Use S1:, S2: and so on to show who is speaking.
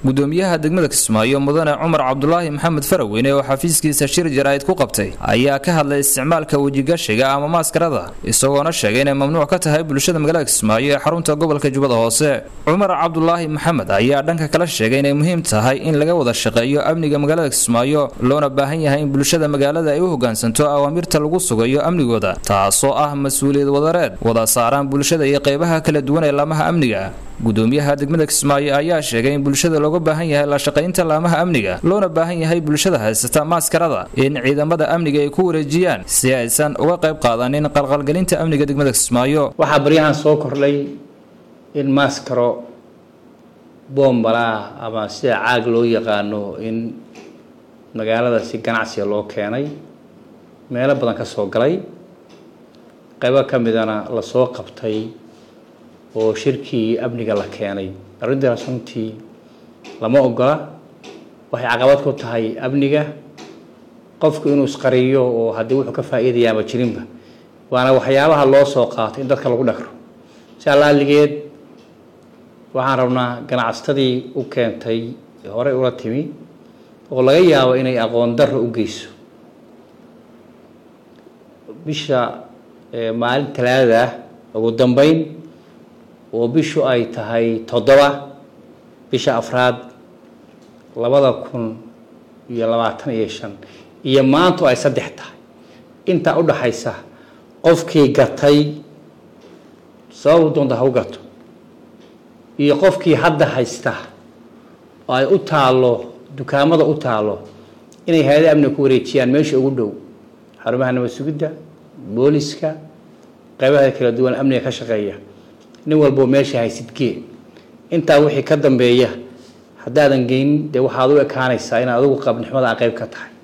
S1: gudoomiyaha degmada kismaayo mudane cumar cabdulaahi maxamed faraweyne oo xafiiskiisa shir jaraa'id ku qabtay ayaa ka hadlay isticmaalka wejigashiga ama maaskarada isagoona sheegay inay mamnuuc ka tahay bulshada magaalada kismaayo ee xarunta gobolka jubbada hoose cumar cabdulaahi maxamed ayaa dhanka kala sheegay inay muhiim tahay in laga wada shaqeeyo amniga magaalada kismaayo loona baahan yahay in bulshada magaalada ay u hogaansanto awaamirta lagu sugayo amnigooda taasoo ah mas-uuliyad wadareed wada saaraan bulshada iyo qeybaha kala duwan ee laamaha amniga gudoomiyaha degmada kismaayo ayaa sheegay in bulshada looga baahan yahay la shaqaynta laamaha amniga loona baahan yahay bulshada haysata maaskarada in ciidamada amniga ay ku wareejiyaan si aysan uga qayb qaadanin qalqalgelinta amniga degmada kismaayo
S2: waxaa baryahan soo kordhay in maaskaro boombalaa ama sida caag loo yaqaano in magaalada si ganacsiga loo keenay meelo badan ka soo galay qaybo ka midana lasoo qabtay oo shirkii amniga la keenay arrintaas runtii lama ogola waxay caqabad ku tahay amniga qofku inuu isqariyo oo haddii wuxuu ka faa'iidayaaba jirinba waana waxyaabaha loo soo qaatay in dadka lagu dhagro si allaaligeed waxaan rabnaa ganacsatadii u keentay horey ula timi oo laga yaabo inay aqoon darro u geyso bisha maalin talaadada ah ugu dambeyn oo bishu ay tahay toddoba bisha afraad labada kun iyo labaatan iyo shan iyo maantu ay saddex tahay intaa udhaxaysa qofkii gatay sababu doonta ha u gato iyo qofkii hadda haysta oo ay u taalo dukaamada u taalo inay hay-ada amniga ku wareejiyaan meesha ugu dhow xarumaha nabad sugidda booliska qaybaha kala duwan amniga ka shaqeeya nin walbo meesha haysidgee intaa wixii ka dambeeya haddaadan geynin dee waxaad u ekaanaysaa inaad adigu qabnixmada a qayb ka tahay